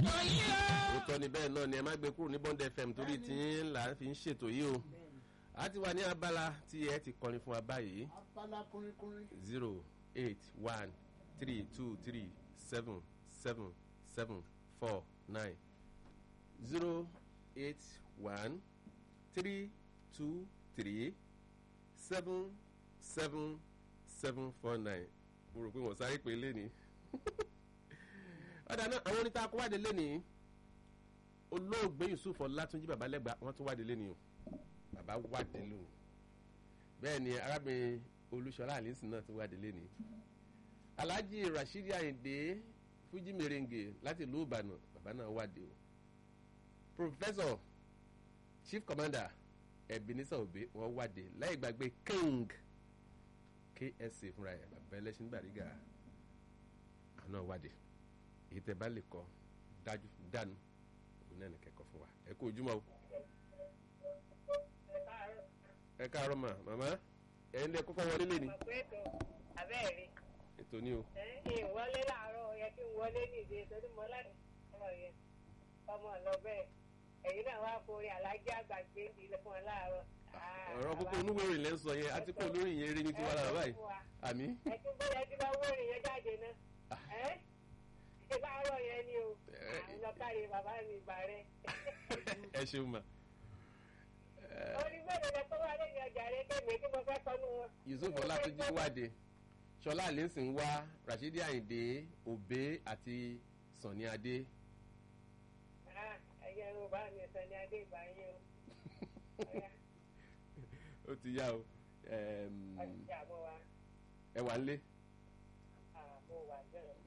ṣètò yìí o. òótọ́ ni bẹ́ẹ̀ náà ni ẹ má gbé kúrò ní bond fm torí tí ń là ń fi ń ṣètò yìí o a ti wà ní abala tí ẹ ti kọrin fún wa báyìí abala kúnrínkúnrín zero eight one three two three seven seven seven four nine zero eight one three two three seven seven seven four nine mo rò pé wọ́n sáré pé lẹ́ni ọ̀dà náà àwọn oníta akọ́wádé lẹ́ni olóògbé yusuf ọlátúnjí babalẹ́gbà wọ́n tún wádé lẹ́ni o bàbá wádé lónìí bẹ́ẹ̀ ni arábìnrin olúṣọlá àlínsìn náà tún wádé lẹ́ni alhaji rasheed ayinde fuji merengue láti ìlú ìbàdàn bàbá náà wádé o professor chief commander ebenezer obe wọ́n wádé láì gbàgbé king ksa fúnra ẹ̀ bàbá ẹlẹ́sìn gbàrígà àwọn náà wádé èyí tẹ bá lè kọ dájú dànù òun náà ní kẹ́kọ̀ọ́ fún wa ẹ kú ojúmọ́ o ẹ káàárọ̀ mà màmá ẹ ń lẹ kọ́kọ́ wọlé lé ní ọ̀pẹ́tò abẹ́ẹ̀rí ètò ní o ẹ̀yìn wọlé láàárọ̀ yẹ kí n wọlé nìdí torí mo láti ọ̀rọ̀ yẹn ọmọ lọ bẹ́ẹ̀ ẹ̀yin náà wá forí alájí àgbà gbé ìdílé fún ọ láàárọ̀. ọ̀rọ̀ kókó onúwèrè lẹ́ ń sọ yẹn àti pé olórí yẹn rí ní tiwa lára báyìí àmì ẹ ti bóyá tí bá wọ́ọ̀rì yẹn jáde náà ẹ́ ṣe láàárọ̀ yẹn ni o àwọn lọ́kàrí bàbá mi ìgbà rẹ̀. ẹ ṣeun mà orí mẹ́rin lẹ tó wá lẹ́yìn ọjà rẹ kéèmé tí mo fẹ́ kọ́ nù wọn. yusuf ọlátúnjí wádé ṣọlá àlẹ́sìn wá rashidi ayinde obe àti sani adé ẹ̀yẹ yorùbá mi sàn ní adé ìgbà yín o. ó ti yá o ẹm, ọjà mo wà ẹ wà ń lé mo wà bẹ́ẹ̀.